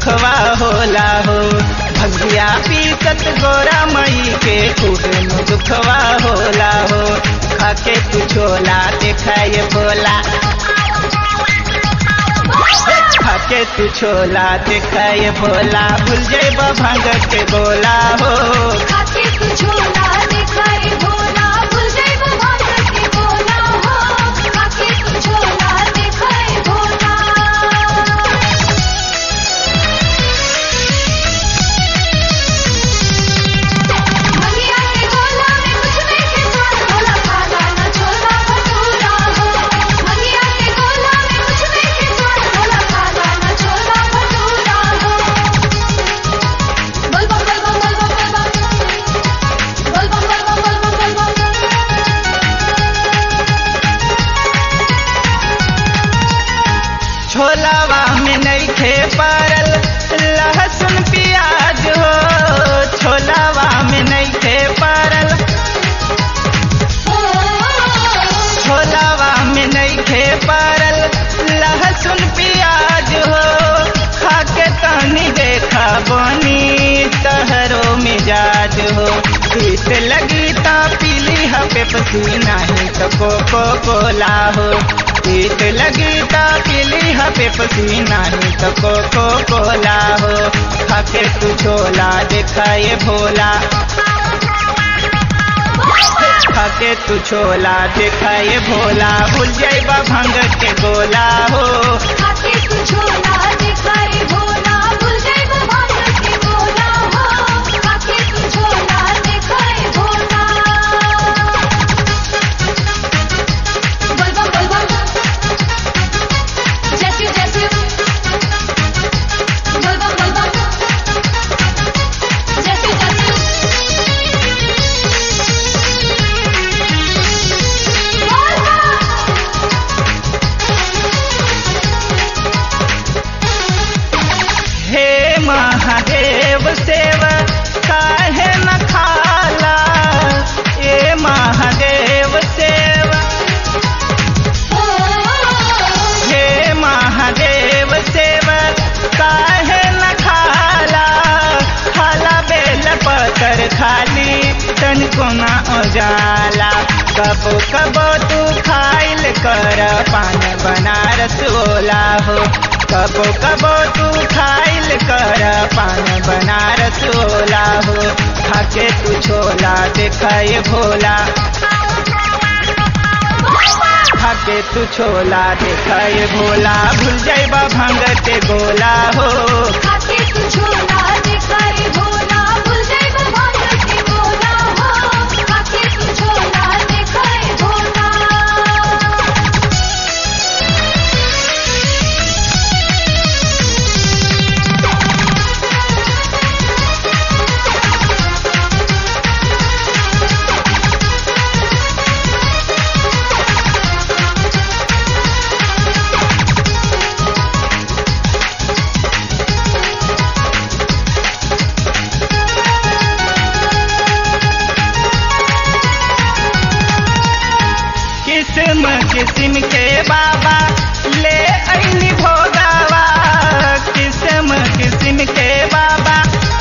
दुखवा होला हो भगिया पीसत गोरा मई के खूबे नु दुखवा होला हो खाके तू छोला देखाए भोला खाके तू छोला देखाए भोला भूल जेब भंग के गोला हो खाके तू छोला दिखाई भोला भूल जाइब भांग के गोला हो खाके तू छोला दिखाई भोला मंगिया के गोला में कुछ नहीं के स्वाद भोला खाना न छोला भटूरा हो मंगिया के गोला में कुछ नहीं के स्वाद भोला खाना न छोला भटूरा हो बोल बम बोल बम बोल बम बोल बम बोल बम बोल बम बोल बम बोल बम छोलावा में नहीं खे पारल लहसुन प्याज हो छोलावा में नहीं खे पारल छोलावा में नहीं खे पारल लहसुन प्याज हो खाके तनी देखा बनी तहरो मिजाज हो पीत लगी ता पीली है पेप्सी नहीं तो कोको कोला हो पीत लगी ता पीली है पेप्सी नहीं तो कोको कोला हो खाके तू छोला दिखाए भोला खाके तू छोला दिखाए भोला भूल जाइबा भंग के गोला हो खाके तू छोला दिखाई भोला भूल जाइब भांग के गोला हो खाके तू छोला दिखाई भोला बोल बम बोल बम जैसे जैसे बोल बम बोल बम जैसे जैसे बोल बम हे महादेव सेव काहे न खाला ए महादेव सेव हे महादेव सेव काहे न खाला खाला बेल पतर खाली तन कोना उजाला कबो कबो तू खाइल कर पान बनारस ओला हो कबो कबो तू खाइल कर पान बनारस ओला हो खाके तू छोला देखाए भोला खाके तू छोला देखाए भोला भूल जाइबा भंग के गोला हो खाके तू छोला दिखाई भोला भूल जाइब भांग के गोला हो खाके तू छोला दिखाई भोला किस्म किस्म के बाबा ले अइनी भोगावा किस्म किस्म के बाबा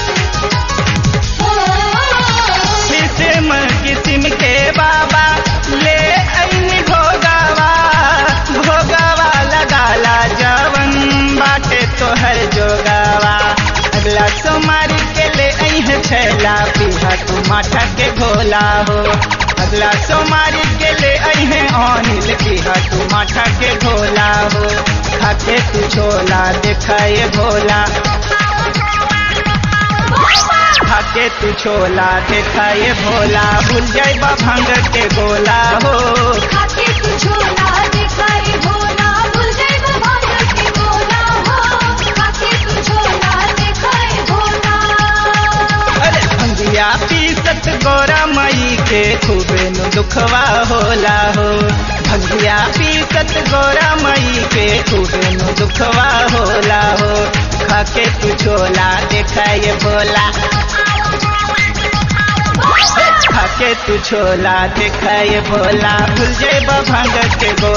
किस्म किस्म के बाबा ले अइनी भोगावा भोगावा लगाला जवन बाटे तोहर जोगावा अगला सोमारी के ले अइह छैला पीहा तू माथा के घोला हो अगला सोमारी के ले अइहे अनिल पीहा तू माथा के घोला हो खाके तू छोला देखाए भोला खाके तू छोला देखाए भोला भूल जाइबा भंग के गोला हो खाके तू छोला दिखाई भोला भूल जाइब भांग के गोला हो खाके तू छोला दिखाई भोला अरे भंगिया पीसत गोरा मई के खूबे नु दुखवा होला हो भंगिया पीसत गोरा मई के खूबे नु दुखवा होला हो खाके तू छोला देखाए भोला खाके तू छोला देखाए भोला भूल जेब भंग के गोला